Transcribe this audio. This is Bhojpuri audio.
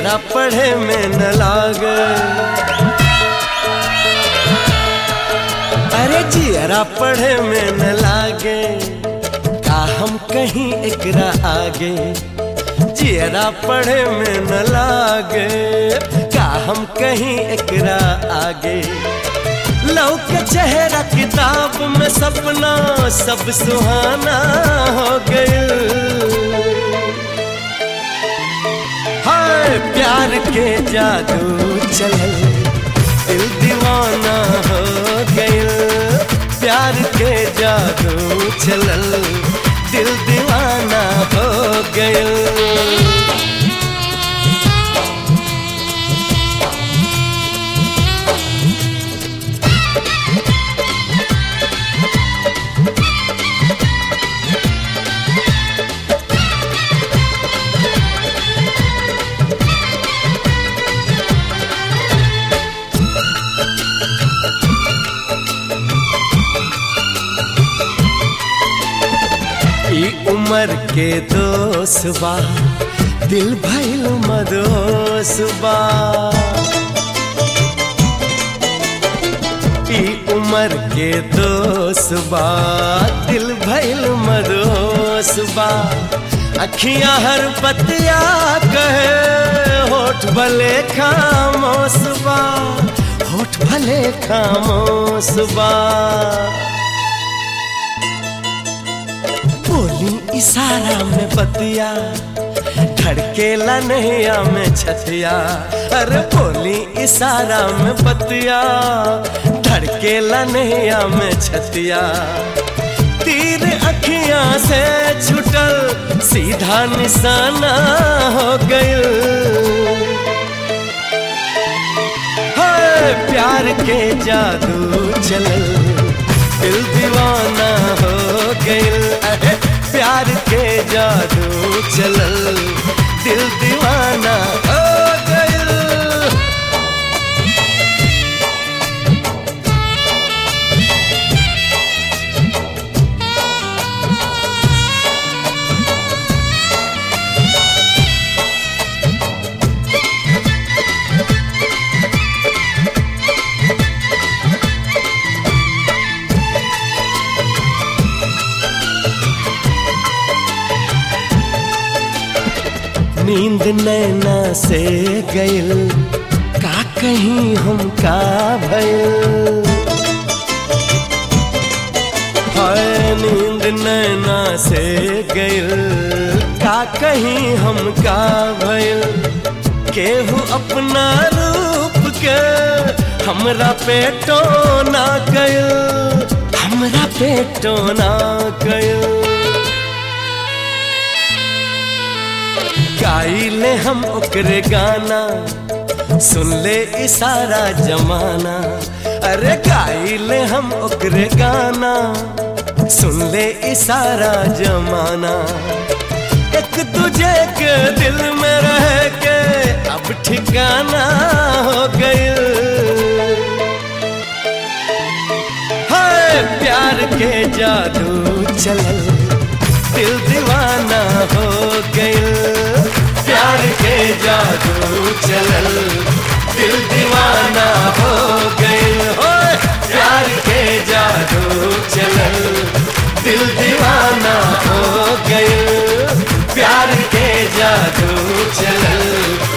जियरा पढ़े में न लागे अरे जियरा पढ़े में न लागे का हम कहीं एकरा आगे जियरा पढ़े में न लागे का हम कहीं एकरा आगे लौके चेहरा किताब में सपना सब सुहाना हो गए हाय प्यार के जादू चलल दिल दीवाना हो गइल प्यार के जादू चलल दिल दीवाना हो गइल ई उम्र के दोस्त बा दिल भइल मदोस बा ई उम्र के दोस्त बा दिल भइल मदोस बा अखियां हर पतिया कहे होठ भले खामोश बा होठ भले खामोश बा बोली इशारा में बतिया धड़केला नैया में छतिया अरे बोली इशारा में बतिया धड़केला नैया में छतिया तीर अखियां से छुटल सीधा निशाना हो गइल हाय प्यार के जादू चलल दिल दीवाना हो गइल अरे प्यार के जादू चलल दिल दीवाना हो गइल नींद नैना से गइल का कहीं हम का भइल हाय नींद नैना से गइल का कहीं हम का भइल केहू अपना रूप के हमरा पेटो ना गइल हमरा पेटो ना गइल गाइले हम ओकरे गाना सुन ले इसारा जमाना अरे गाइले हम ओकरे गाना सुन ले इसारा जमाना एक तुझे के दिल में रह के अब ठिकाना हो गइल हाय प्यार के जादू चलल दिल दीवाना हो गइल प्यार के जादू चलल दिल दीवाना हो गइल हो प्यार के जादू चलल दिल दीवाना हो गइल प्यार के जादू चलल